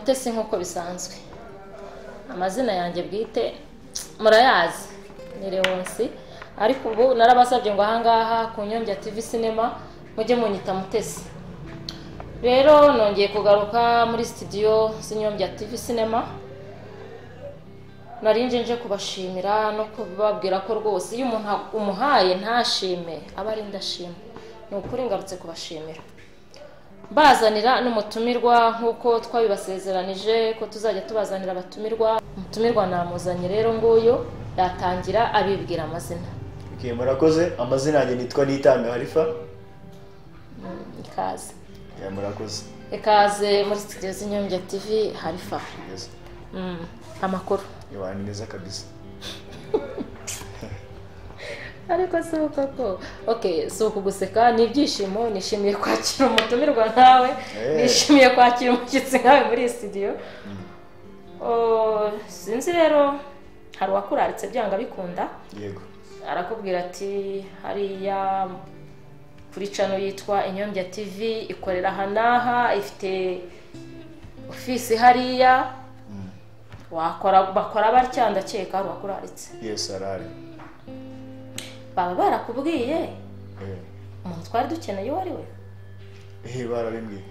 isi nk'uko bisanzwe amazina yanjye bwite murayazi ni Leonce ariko ubu narabasabye ngo ahangaha ku nyongera TV sinema mujye munyita mutesi rero nongeye kugaruka muri sitidiyo z'inyongera TV sinema nje nje kubashimira no kubabwira ko rwose iyo umuntu umuhaye ntashime aba ari indashima ni ukuri ngarutse kubashimira bazanira n'umutumirwa nk'uko twabibasezeranije ko tuzajya tubazanira abatumirwa umutumirwa namuzanye rero nguyu yatangira abibwira amazina murakoze amazina yanjye nitwa nitanga harifa ikaze murakoze ikaze muri sitidiyo z'inyongera tv harifa amakuru ni meza kabisa ariko si uko ko oke si ukuguseka ni ibyishimo nishimiye kwakira umutumirwa nkawe nishimiye kwakira umushyitsi nkawe muri sitidiyo sinzi rero hari uwakuraritse byanga bikunda yego arakubwira ati hariya kuri cano yitwa inyombya tivi ikorera aha n'aha ifite ofisi hariya wakora bakora batya ndakeka hari uwakuraritse yesi arahari baba barakubwiye umuntu twari dukeneye uwo ari we ehe barabimbwiye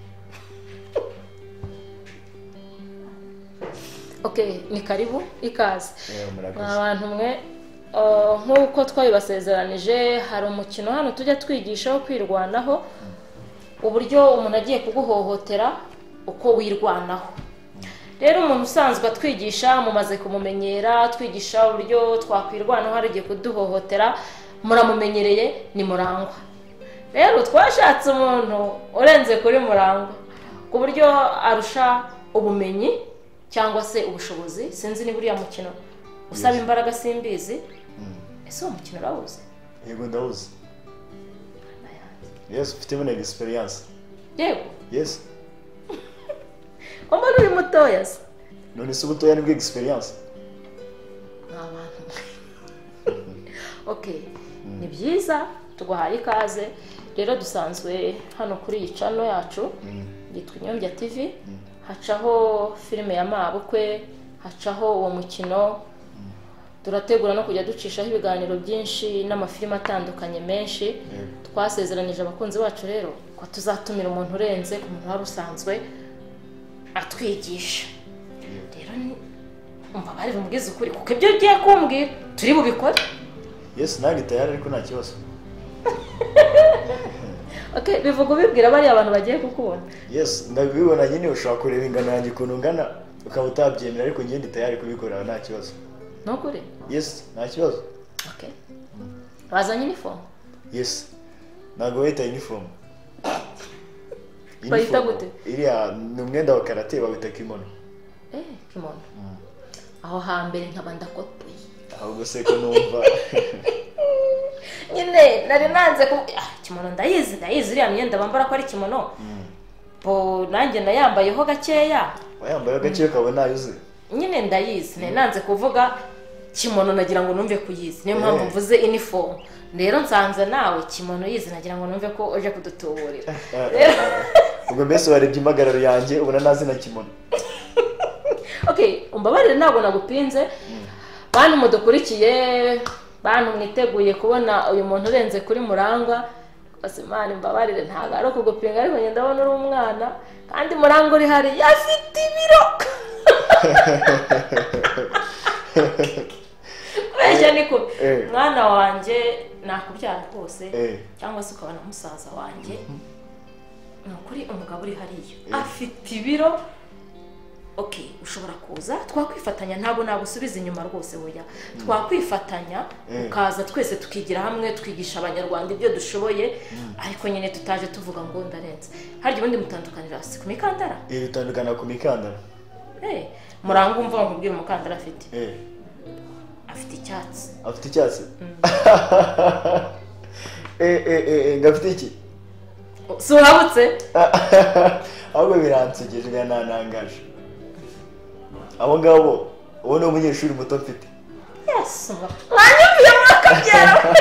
ok ni karibu ikaze ni abantu umwe nk'uko twabibasezeranije hari umukino hano tujya twigishaho kwirwanaho uburyo umuntu agiye kuguhohotera uko wirwanaho rero umuntu usanzwe atwigisha mumaze kumumenyera twigisha uburyo twakwirwanaho hari igihe kuduhohotera muramumenyereye ni murangwa rero twashatse umuntu urenze kuri murangwa ku buryo arusha ubumenyi cyangwa se ubushobozi sinzi niba uriya mukino usaba imbaraga simbizi ese uwo mukino urawuzi yego ndawuzi yesi ufitemo na egisipiriyanse yego yesi mbona uri mutoya se none se ubutoya nibwo egisipiriyanse ni abantu oke ni byiza tuguhaye ikaze rero dusanzwe hano kuri iyi cano yacu yitwa inyombya tivi hacaho filime ya mabukwe hacaho uwo mukino turategura no kujya ducishaho ibiganiro byinshi n'amafilime atandukanye menshi twasezeranije abakunzi bacu rero ko tuzatumira umuntu urenze ku muntu wari usanzwe atwigisha rero umva bari bumubwize ukuri kuko ibyo ugiye kumbwira turi bubikore yesi nange tayari ariko nta kibazo bivuga ubibwira bariya abantu bagiye kukubona yesi ndabibona nyine ushobora kureba ingano yanjye ukuntu ungana ukaba utabyemera ariko ngende tayari kubikorera nta kibazo ntukure yesi nta kibazo bazanye inifomu yesi ntabwo bahita inifomu bayita gute iriya ni umwenda wa karate bawita kimono eee kimono aho hambere nkaba ndakotoye ahubwo se ko numva nyine nari nanze ko kimono ndayizi ndayizi iriya myenda bambara ko ari kimono bo nanjye nayambayeho gakeya wayambayeho gakeya ukaba nayuze nyine ndayizi nari nanze kuvuga kimono nagira ngo numve kuyizi niyo mpamvu mvuze inifomu rero nsanze nawe kimono yizi nagira ngo numve ko uje kudutuburira ubwo mbese warebye impagararo yanjye ubona ntazi na kimono umbabarire ntabwo nagupinze bantu mudukurikiye bantu mwiteguye kubona uyu muntu urenze kuri murangwa imana imbabarire ntabwo ari ukugupinga ariko ngenda abona uri umwana kandi murangwa uri hariya afite ibiro kubeshya ni kubi mwana wanjye nakubyara rwose cyangwa se ukabona musaza wanjye ni ukuri umugabo uri hariya afite ibiro oke ushobora kuza twakwifatanya ntabwo nagusubiza inyuma rwose buya twakwifatanya ukaza twese tukigira hamwe twigisha abanyarwanda ibyo dushoboye ariko nyine tutaje tuvuga ngo ndarenze harya ubundi mutandukanira hasi ku mikandara bitandukana ku mikandara muranga umva nkubwira umukandara afite afite icyatsi afite icyatsi ngo afite iki si urabutse ahubwo biransegeje birananangaje abo ngabo uwo ni umunyeshuri muto mfite mwanyumviye mwakabyara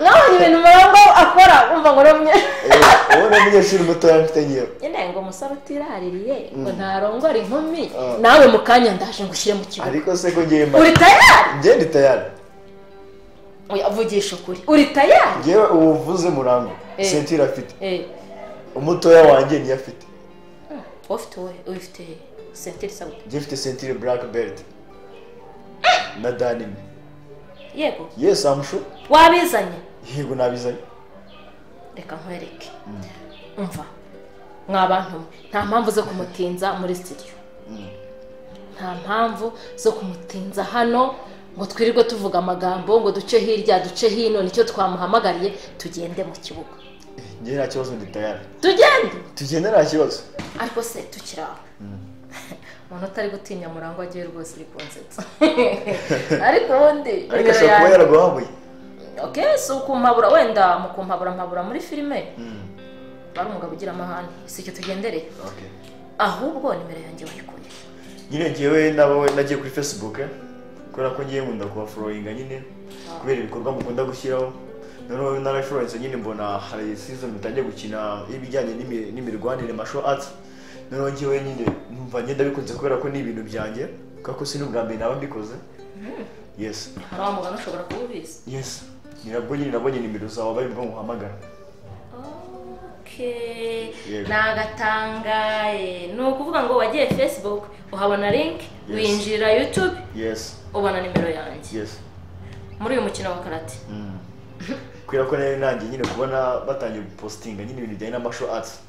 mwabonye ibintu murangwa akora wumva ngo uri umunye wowe ni umunyeshuri mutoya mfite ngewe nyine ngo umusore utiraririye ngo ntarongora inkumi Ah. nawe mu kanya ndaje ngo ushyire mu kibuga ariko se ko ngewe mba uri tayari ngewe ndi tayari Oya, vugisha ukuri uri tayari ngewe ubu uvuze murango Eh. sentire afite Eh, umutoya wanjye niyo afite wowe ufite wowe ufite sentire isabwa ngewe mfite sentire black belt na danime yego yesi amushu wabizanye yego nabizanye reka nkwereke umva mwa bantu mwe nta mpamvu zo kumutinza muri sitidiyo nta mpamvu zo kumutinza hano ngo twirirwe tuvuga amagambo ngo duce hirya duce hino nicyo twamuhamagariye tugende mu kibuga ngewe nta kibazo ndi tayari tugende tugenda nta kibazo ariko se tukiri aho umuntu utari gutinya murango agiye rwose uri kunsetsa ariko ubundi ariko nimero ashobora kuba yanjye yaraguhabuye oke si ukumpabura wenda mu kumpabura mpabura muri filime bari umugabo ugira amahane si icyo tugendereye Okay. ahubwo nimero yanjye wayikuye nyine ngewe nabo nagiye kuri facebook eh, kubera ko ngewe nkunda kubaforoyinga nyine kubera ibikorwa mukunda gushyiraho noneho narashoronse nyine mbona hari season mutangiye gukina ibijyanye n'imi- n'imirwanire masho arts noneho ngewe nyine numva ngenda bikunze kubera ko ni ibintu byanjye kubera ko si n'ubwa mbere naba mbikoze yes hari wa muganga ushobora kuba ubizi yes ni nabwo nyine nabonye nimero zawe bari bwo muhamagara Okay. Yego. nagatangaye ni ukuvuga ngo wagiye facebook uhabona link Yes. winjira youtube yes ubona nimero yanjye yes muri uyu mukino wa karate Mm. kubera ko nayo nanjye nyine kubona batangiye gupositinga nyine ibintu bijyanye na masho arts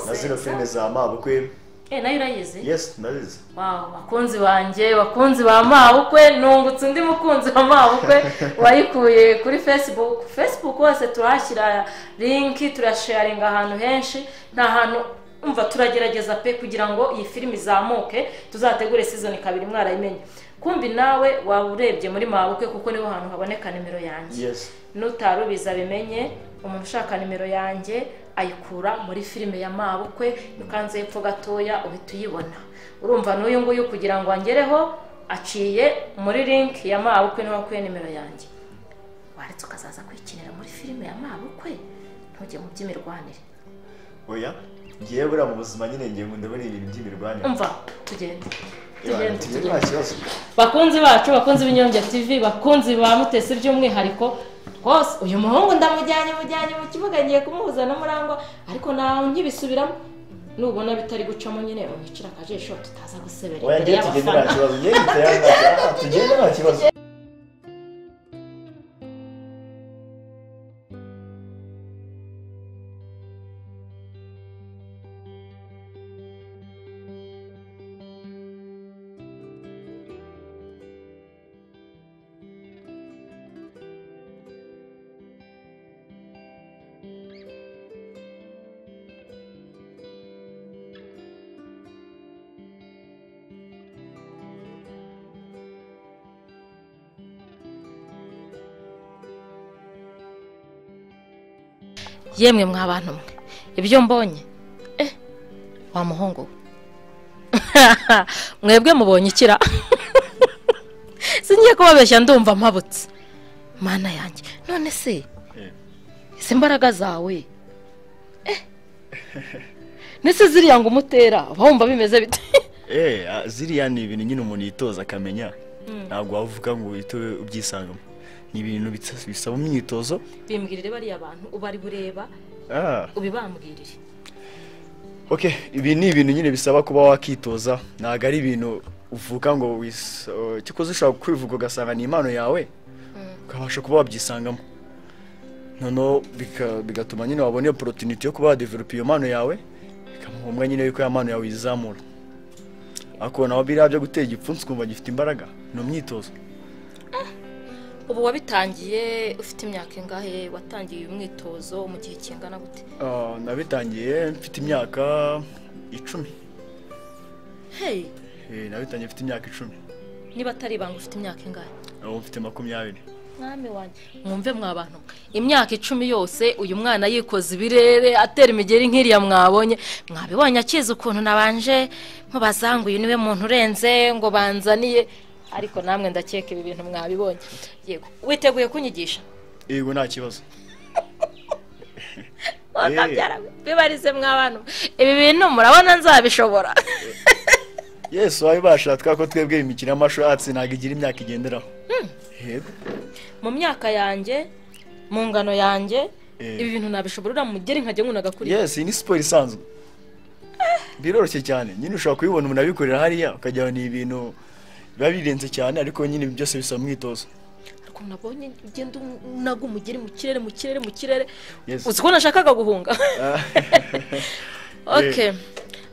na zino filime rwose za mabukwe Eh, nayo urayizi yes ndabizi Wow, bakunzi banjye bakunzi ba mabukwe nungutse undi mukunzi wa mabukwe wayikuye kuri facebook facebook hose turahashyira linki turasharinga ahantu henshi nta hantu umva turagerageza pe kugira ngo iyi filimi izamuke tuzategure season kabiri mwarayimenye kumbi nawe waba urebye muri mabukwe kuko niho hantu haboneka nimero yanjye yes n'utarubizi abimenye umuntu ushaka nimero yanjye ayikura muri filime ya mabukwe ukanze hepfo gatoya uhita uyibona urumva n'uyu nguyu kugira ngo angereho aciye muri link ya mabukwe niho akuye nimero yanjye waretse ukazaza kwikinira muri filime ya mabukwe ntujye mu by'imirwanire oya ngiye buriya mu buzima nyine ngiye nkunda buriya ibintu by'imirwanire umva tugende Ibanga tugende tugire nta tugende kibazo bakunzi bacu bakunzi b'inyonge tv bakunzi ba mutesi by'umwihariko rwose uyu muhungu ndamujyanye mujyanye mu kibuga ngiye kumuhuza na murangwa ariko nawe nkibisubiramo nubona bitari gucamo nyine unyicira akajisho tutaza gusebera oya imbere ngiye tugende nta y'abafana kibazo ngiye ngiteye nta kibazo tugende nta kibazo yemwe mwa bantu mwe ibyo mbonye eh wa muhungu we. mwebwe mubonye ikira singiye kubabeshya ndumva mpabutse mana yanjye none se Eh. izi mbaraga zawe eh nese ziriya ngo umutera uba wumva bimeze bite eh ah, ziriya ni ibintu nyine umuntu yitoza akamenya ntabwo wavuga ngo uhite ubyisangamo ni ibintu bitsa- bisaba imyitozo bimbwirire bariya bantu ubari bureba ah ubibambwirire okay ibi ni ibintu nyine bisaba kuba wakitoza ntabwo ari ibintu uvuga ngo wis- uh, kikoze ushobora kwivuga ugasanga ni impano yawe ukabasha kuba wabyisangamo noneho bika- bigatuma nyine wabona iyo porotiniti yo kuba wadevelopa iyo mpano yawe bikamuha umwe nyine yuko iyo mpano yawe yizamura ariko nawe biriya byo gutera igipfunsi ukumva gifite imbaraga ni umwitozo ubu wabitangiye ufite imyaka ingahe watangiye uyu mwitozo mu gihe kingana gute Ah, nabitangiye mfite imyaka icumi hey Eh, nabitangiye mfite imyaka icumi niba atari ibanga ufite imyaka ingahe ubu mfite makumyabiri mwami wanjye mwumve mwa bantu mwe. imyaka icumi yose uyu mwana yikoze ibirere atera imigeri nk'iriya mwabonye mwabibonye akizi ukuntu nabanje mubaza ngo uyu niwe muntu urenze ngo banzaniye ariko namwe ndakeka ibi bintu mwabibonye yego witeguye kunyigisha yego nta kibazo wakabyara bibarize mw'abana ibi bintu murabona nzabishobora yesu wabibasha twari ko twebwe imikino y'amashuri yatsi ntabwo igira imyaka igenderaho yego mu myaka yanjye mu ngano yanjye ibi bintu nabishobora mugere nkajya nkunda kuriya yesi ni siporo isanzwe biroroshye cyane nyine ushobora kubibona umuntu abikorera hariya ukajya ni ibintu biba birenze cyane ariko nyine ibi byose bisaba umwitozo ariko nabonye ugenda unaga umugeri mu kirere mu kirere mu kirere uzi ko nashakaga guhunga oke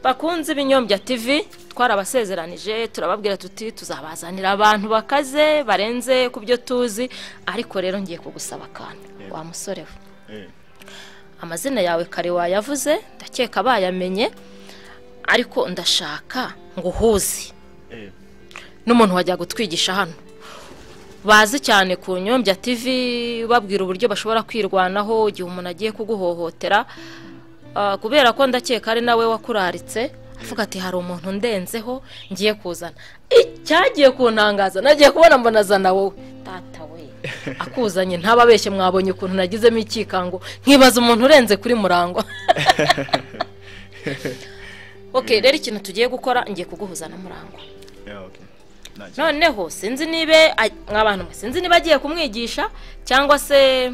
bakunze ibinyombya tivi twarabasezeranije turababwira tuti tuzabazanira abantu bakaze barenze ku byo tuzi ariko rero ngiye kugusaba akantu wa musore we amazina yawe kare wayavuze ndakeka bayamenye ariko ndashaka ngo uhuze n'umuntu wajya gutwigisha hano bazi cyane ku nyombya tv babwira uburyo bashobora kwirwanaho igihe umuntu agiye kuguhohotera kubera ko ndakeka ari nawe wakuraritse avuga ati hari umuntu ndenzeho ngiye kuzana icyagiye kuntangaza nagiye kubona mbonazana wowe tata we akuzanye ntababeshye mwabonye ukuntu nagizemo ikikango nkibaza umuntu urenze kuri murangwa oke rero ikintu tugiye gukora ngiye kuguhuza na murangwa noneho sinzi niba nk'abantu sinzi niba agiye kumwigisha cyangwa se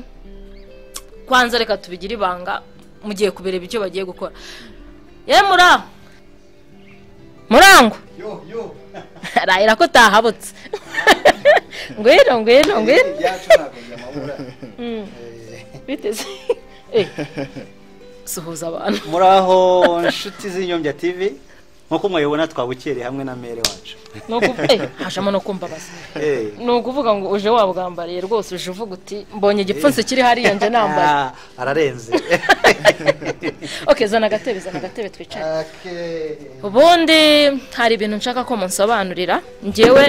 kwanza reka tubigire ibanga mugiye kubireba icyo bagiye gukora ye murangwa murangwa arahira ko utahabutse ngwino ngwino ngwino biteze suhuza abantu muraho inshuti z'inyombya tivi nkuko mubibona twabukereye hamwe na mere wacu hashamo no kumbabaza ni ukuvuga ngo uje wabwambariye rwose uje uvuga uti mbonye igipfunsi kiri hariya nje nambaye ararenze oke zana agatebe zana agatebe twicare ubundi hari ibintu nshaka ko munsobanurira ngewe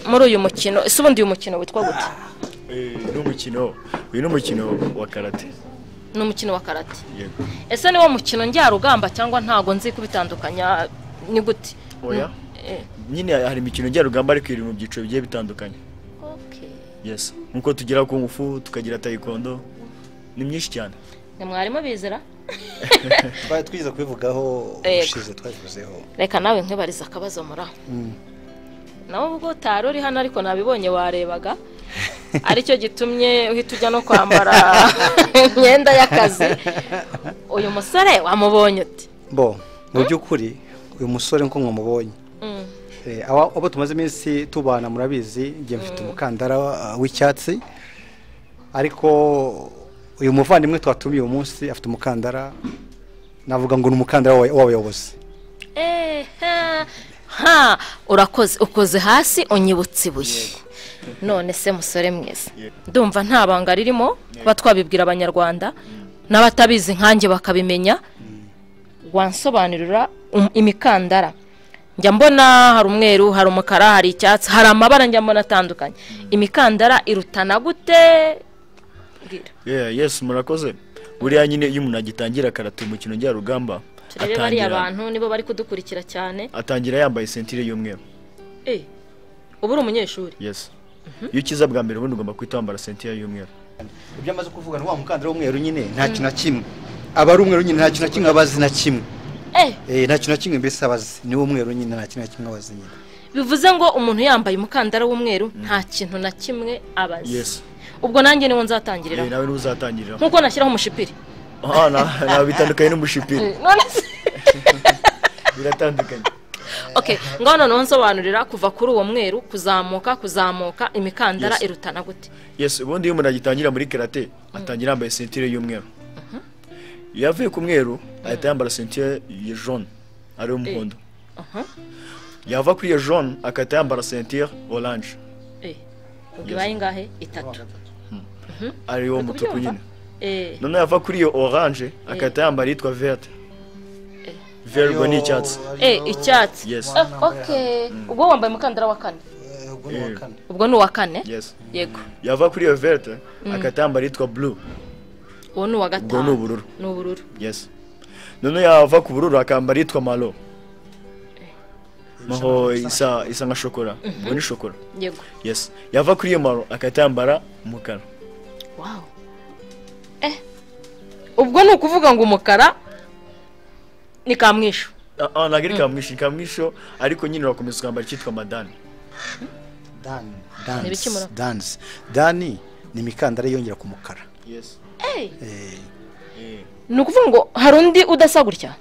muri uyu mukino ese ubundi uyu mukino witwa gute ni umukino uyu ni umukino wa karate ni umukino wa karate ese niwo mukino njyarugamba cyangwa ntago nzi kubitandukanya ni gute oya nyine hari imikino njyarugamba ariko iri mu byiciro bigiye bitandukanye yesi nkuko tugira kungufu tukagira tayikondo ni myinshi cyane ni mwarimu bizira twari twize kubivugaho ubushize twabivuzeho reka nawe nkibariza akabazo muri aho nawe ubwo utari uri hano ariko nabibonye warebaga aricyo gitumye uhita ujya no kwambara imyenda y'akazi uyu musore wamubonye uti bo mu by'ukuri uyu musore nkuko mwamubonye abo tumaze iminsi tubana murabizi ngiye mfite umukandara w'icyatsi ariko uyu muvandimwe twatumiye uyu munsi afite umukandara navuga ngo ni umukandara w'abayobozi ha urakoze ukoze hasi unyibutse ibuye none se musore mwiza ndumva nta banga ririmo kuba twabibwira abanyarwanda n'abatabizi nkanjye bakabimenya wansobanurira imikandara njya mbona hari umweru hari umukara hari icyatsi hari amabara njya mbona atandukanye imikandara irutana gute yesi murakoze buriya nyine iyo umuntu agitangira karatu umukino njyarugamba turebe bariya abantu nibo bari kudukurikira cyane atangira yambaye sentire y'umweru uba uri umunyeshuri yesi iyo ukiza bwa mbere ubundi ugomba kuhita wambara sentire y'umweru ibyo amaze kuvuga ni wa mukandara w'umweru nyine nta kintu na kimwe aba ari umweru nyine nta kintu na kimwe aba azi na kimwe nta kintu na kimwe mbese aba azi ni umweru nyine nta kintu na kimwe aba azi nyine bivuze ngo umuntu yambaye umukandara w'umweru nta kintu na kimwe aba azi ubwo nanjye niwo nzatangirira nawe niwe uzatangirira nkuko nashyiraho umushipiri aha bitandukanye n'umushipiri biratandukanye oke ngaho noneho nsobanurira kuva kuri uwo mweru kuzamuka kuzamuka imikandara irutana gute yesi ubundi iyo umuntu agitangira muri karate atangira yambaye sentire y'umweru iyo yavuye ku mweru ahita yambara sentire ya jone ariyo muhondo yava kuri iyo jone agahita yambara sentire oranje ibaye ingahe itatu ariyo mutuku nyine noneho yava kuri iyo oranje agahita yambara iyitwa verte verbo ni icyatsi eh icyatsi Yes. okay ubwo wambaye umukandara wa kane ubwo ni uwa kane Yes. yego yava kuri iyo verte agahita yambara iyitwa blue uwo ni uwa ubwo gatanu ni ubururu ni ubururu yes noneho yava ku bururu akambara iyitwa malo maho isa isa nka shokora ubwo ni shokora yego yes yava kuri iyo maro agahita yambara umukara wow eh ubu ubwo ni ukuvuga ngo umukara ni kamwishu ntabwo ari kamwishu ni kamwishu ariko nyine urakomeza ukambara icyitwa madani dani ibikimura. dansi dansi dani ni imikandara yongera ku mukara yesi Eh, ni ukuvuga ngo hari undi udasa gutya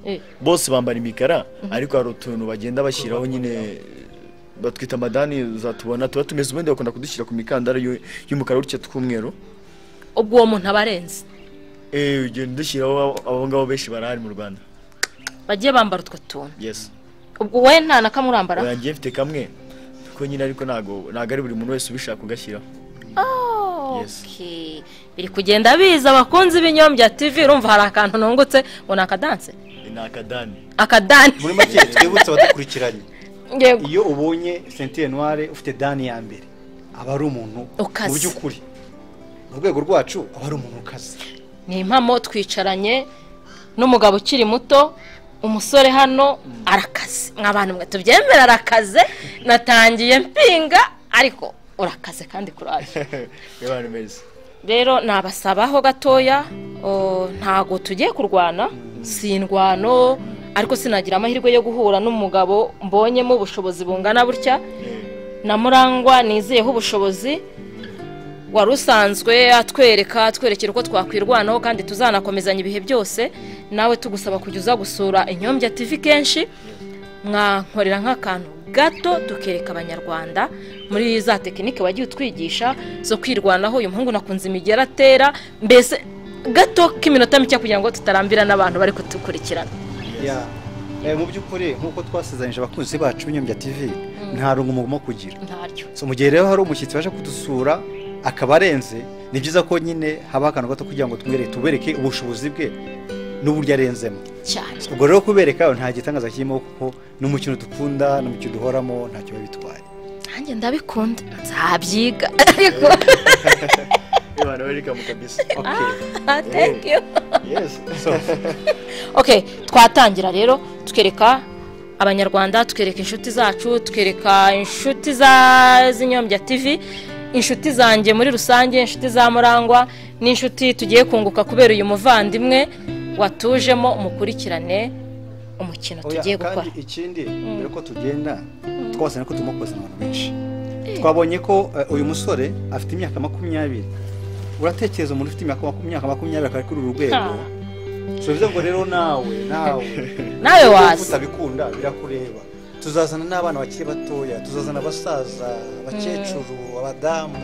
Eh. bose bambara imikara ariko hari utuntu bagenda bashyiraho nyine batwita amadani uzatubona tuba tumeze ubundi bakunda kudushyira ku mikandara y'u- y'umukara gutya tw'umweru ubwo uwo muntu aba arenze Eh, ugenda udushyiraho abo ngabo benshi barahari mu rwanda bagiye bambara utwo tuntu yesi ubwo we nta na kamwe urambara urangiye mfite kamwe ko nyine ariko ntabwo ntabwo ari buri muntu wese ubishaka ugashyiraho Yes. Okay. biri kugenda biza abakunzi b'inyom bya tivi urumva hari akantu nungutse ngo ni akadanse Eh, ni akadani akadani muri make twibutse abadukurikiranye Yego. iyo ubonye sentire noire ufite dani ya mbere aba ari umuntu Ukaze. mu by'ukuri mu rwego rwacu aba ari umuntu ukaze ni impamo twicaranye n'umugabo ukiri muto umusore hano arakaze mwa bantu mwe tubyemera arakaze natangiye mpinga ariko urakaze kandi kuraje y'abantu beza rero nabasabaho gatoya o, ntago tugiye kurwana si indwano ariko sinagira amahirwe yo guhura n'umugabo mbonyemo ubushobozi bungana butya na murangwa nizeyeho ubushobozi wari usanzwe atwereka atwerekera uko twakwirwanaho kandi tuzanakomezanya ibihe byose nawe tugusaba kujya uza gusura inyombya tivi kenshi mwankorera nk'akantu gato tukereka abanyarwanda muri za tekinike wagiye utwigisha zo kwirwanaho uyu muhungu nakunze imigera atera mbese gato k'iminota mike kugira ngo tutarambira n'abantu bari kudukurikirana Ya. Eh, mu by'ukuri nk'uko twasezeranyije abakunzi bacu b'inyombya tv nta rungu mugomba kugira ntaryo so mu gihe rero hari umushyitsi waje kudusura akaba arenze ni byiza ko nyine habaho akantu gato kugira ngo tumwereke tubereke ubushobozi bwe n'uburyo arenzemo cyane ubwo rero kubereka nta gitangaza kirimo kuko ni umukino dukunda ni umukino duhoramo ntacyo biba bitwaye nanjye ndabikunda nzabyiga ariko y'abantu barikamu kabisa thank you yesi okay twatangira rero twereka abanyarwanda twereka inshuti zacu twereka inshuti za z'inyombya tv inshuti zanjye muri rusange inshuti za murangwa n'inshuti tugiye kunguka kubera uyu muvandimwe watujemo umukurikirane umukino Oya, tugiye gukora kandi ikindi mbere ko tugenda twabasanye ko turimo kozana abantu benshi twabonye ko eh, uyu musore afite imyaka makumyabiri uratekereza umuntu ufite imyaka maku- imyaka makumyabiri akaba ari kuri uru rwego Ha. so bivuze ngo rero nawe nawe Nawe niba waza. utabikunda birakureba tuzazana n'abana bakiri batoya tuzazana abasaza abakecuru abadamu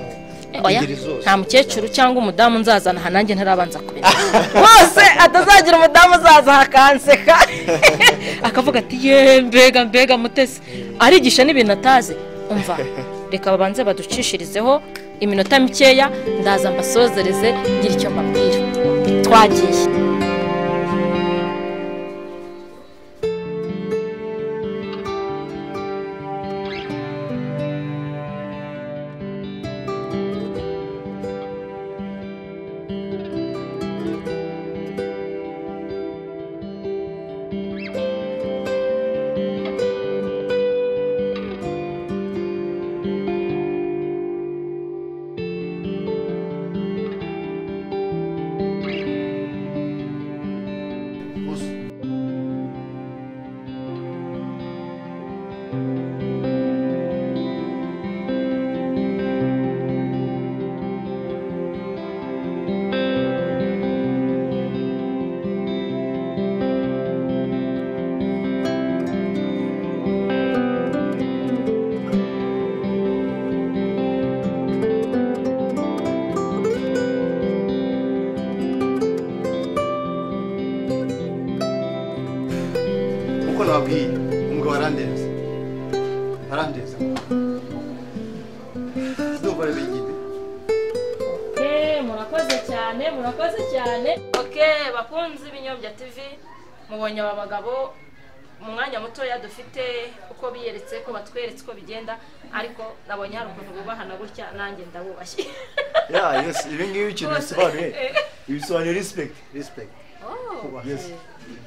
Eh, oya ingeri zose. nta mukecuru cyangwa umudamu nzazana aha nanjye ntarabanza kubimenya rwose atazagira umudamu uzaza akanseka akavuga ati ye mbega mbega mutesi arigisha n'ibintu atazi umva reka babanze baducishirizeho iminota mikeya ndaza mbasozereze ngira icyo mbabwira twagiye nkuko nababwiye umugabo arandenze arandenze ndumva rero igihe murakoze cyane murakoze cyane bakunzi b'inyombya tv mubonye aba bagabo mu mwanya mutoya dufite uko biyeretse ko batweretse uko bigenda ariko nabonye hari ukuntu bubahana gutya nanjye ndabubashye ya yesi ibi ngibi ikintu Bose. bisobanuye ibisobanuye respekiti respect Yes.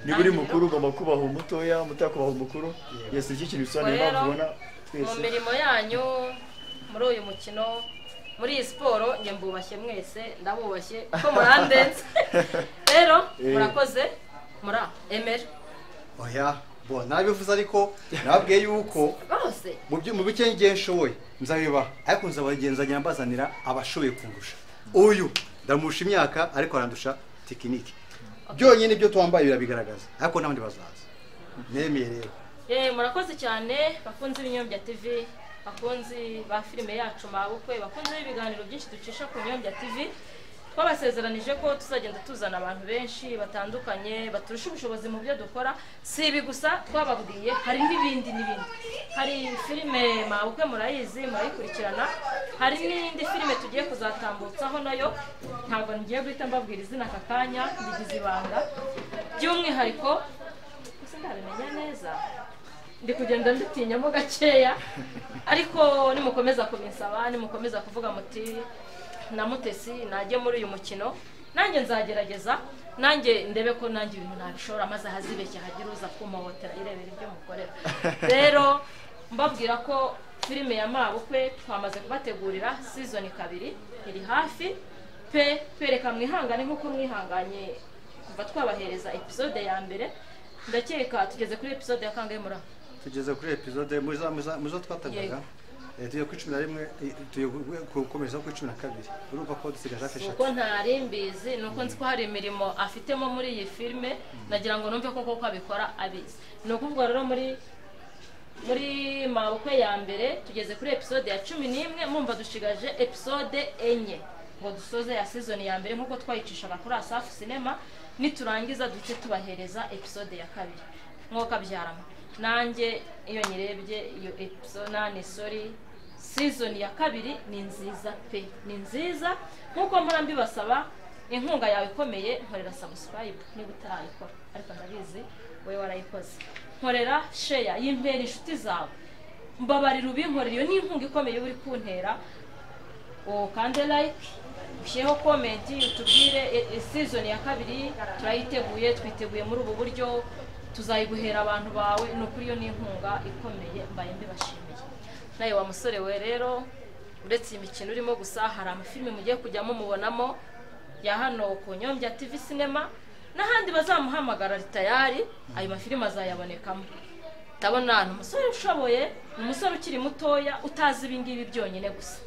niba uri mukuru ugomba kubaha umutoya umutoya kubaha umukuru yesi iki kintu bisobanuye impamvu Rero, ubona mu twese mirimo yanyu muri uyu mukino muri iyi siporo njye mbubashye mwese ndabubashye ko murandenze rero murakoze muri emera oya bo nabivuze ariko nababwiye yuko bose mu byo mu bike ngiye nshoboye nzabibaha ariko nzabagenzanya mbazanira abashoboye kundusha uyu ndamusha imyaka ariko arandusha tekinike byonyine ibyo twambaye birabigaragaza ariko n'abandi bazaza nemeye rero yewe murakoze cyane bakunze ibinyobya tv bakunzi ba filime yacu mabukwe bakunze ibiganiro byinshi ducisha ku nyombya tv twabasezeranije ko tuzagenda tuzana abantu benshi batandukanye baturusha ubushobozi mu byo dukora si ibi gusa twababwiye hari n'ibindi n'ibindi hari filime mabukwe murayizi murayikurikirana hari n'indi filime tugiye kuzatambutsaho nayo ntabwo ngiye guhita mbabwira izina aka kanya bigize ibanga by'umwihariko gusa ndabimenya neza ndi kugenda ndutinyamo gakeya ariko nimukomeza kubinsaba nimukomeza kuvuga muti na mutesi najye muri uyu mukino nanjye nzagerageza nanjye ndebe ko nanjye ibintu nabishora maze ahazibeshya hagira uza kumpobotera irebera ibyo mukorera rero mbabwira ko filime ya mabukwe twamaze kubategurira sizoni kabiri iri hafi pe pereka mwihangane nk'uko mwihanganye kuva twabahereza episode ya mbere ndakeka tugeze kuri episode ya kangahe muri tugeze kuri episode mu zo twatagaga tujya kuri cumi na rimwe tujya gukomeza kuri cumi na kabiri urumva ko dusigaje hafi eshatu uko ntari mbizi ni uko nzi ko hari imirimo afitemo muri iyi filime nagira ngo numve ko koko abikora abizi ni ukuvuga rero muri muri mabukwe ya mbere tugeze kuri episode ya cumi n'imwe mwumva dushigaje episode enye ngo dusoze ya sizoni ya mbere nk'uko twayicishaga kuri asafu sinema niturangiza duce tubahereza episode ya kabiri nk'uko byarama nanjye iyo nyirebye iyo episode sori sizoni ya kabiri ni nziza pe ni nziza nk'uko mpora mbibasaba inkunga yawe ikomeye nkorera sabusipayibu niba utarayikora ariko ndabizi wowe warayikoze nkorera sheya yimbera inshuti zawe mbabarira ubinkorera iyo ni inkunga ikomeye uba uri kuntera ukande layike ushyireho komenti utubwire sizoni ya kabiri turayiteguye twiteguye muri ubu buryo tuzayiguhera abantu bawe ni ukuri iyo ni inkunga ikomeye mbaye mbibashimiye nawe wa musore we rero uretse iyi mikino urimo gusa hari amafilime mugiye kujyamo mubonamo ya hano ku nyombya tv sinema n'ahandi bazamuhamagara ritayari ayo mafilime azayabonekamo ndabona ni umusore ushoboye ni umusore ukiri mutoya utazi ibingibi byonyine gusa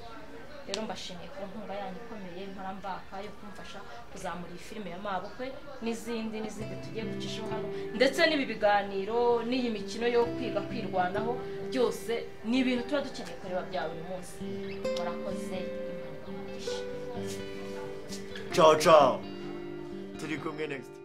rero mbashimiye ku nkunga yanyu ikomeye mbarambaka yo kumfasha kuzamura iyi filime ya mabukwe n'izindi n'izindi tugiye gucisha hano ndetse n'ibi biganiro n'iyi mikino yo kwiga kwirwanaho byose ni ibintu tuba dukeneye kureba bya buri munsi murakoze cawo cawo turi kumwe negisiti